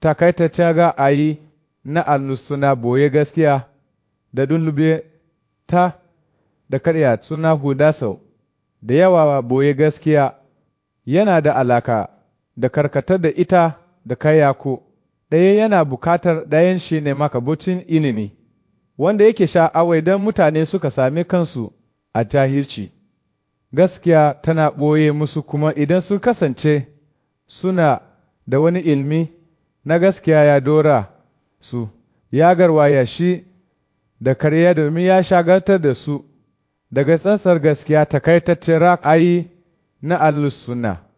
takaitaccen ra'ayi na allusuna boye gaskiya da dulube ta da karya suna huda sau da yawa boye gaskiya yana da alaka da karkatar da ita da kayako ɗaya yana bukatar ɗayan shi ne makabucin ilimi wanda yake sha'awai don mutane suka sami kansu a tahirci gaskiya tana ɓoye musu kuma idan sun kasance suna da wani ilmi na gaskiya ya dora su ya garwaya shi da karya domin ya shagaltar da su daga tsantsar gaskiya takaitaccen ra'ayi na al-sunna